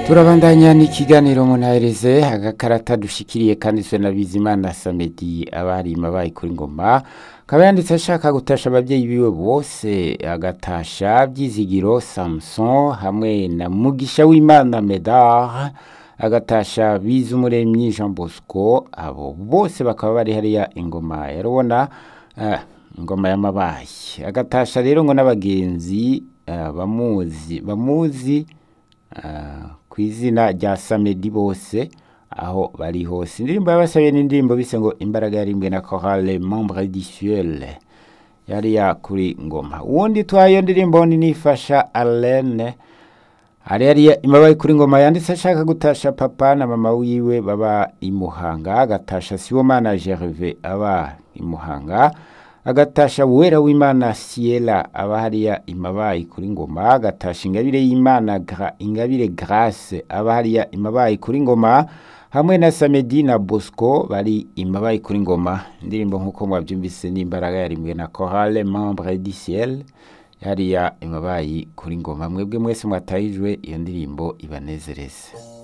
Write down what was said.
turabandanya n'ikiganiro munahereze agakarata dushikiriye kanditswe na bizimana samedi abarima bayi kuri ngoma akaba yanditse ashaka gutasha ababyeyi biwe bose agatasha byizigiro samson hamwe na mugisha w'imana medard agatasha bizumuremyi jean bosco abo bose bakaba bari hariya ingoma yarubona uh, ingoma y'amabayi agatasha rero ngo n'abagenzi uh, bamuzi bamuzi uh, ku izina rya samedi bose aho bari hose indirimbo yabasabiye n'indirimbo bise ngo imbaraga yarimbwe na chorale membre disuel yariya kuri ngoma uwundi twayo ndirimbo ni nifasha alene hari hariya imabaye kuri ngoma yanditse ashaka gutasha papa na mama wiwe baba imuhanga agatasha siwomana gerve aba imuhanga agatasha wera w'imana siela aba hariya imabayi kuri ngoma agatasha ingabire y'imana gra, ingabire grace aba hariya imabayi kuri ngoma hamwe na samedi na bosco bari imabayi kuri ngoma indirimbo nk'uko mwabyumvise n'imbaraga yarimwe na chorale membre du ciel hariya imabayi kuri ngoma mwebwe mwese mwatahijwe iyo ndirimbo ibanezereze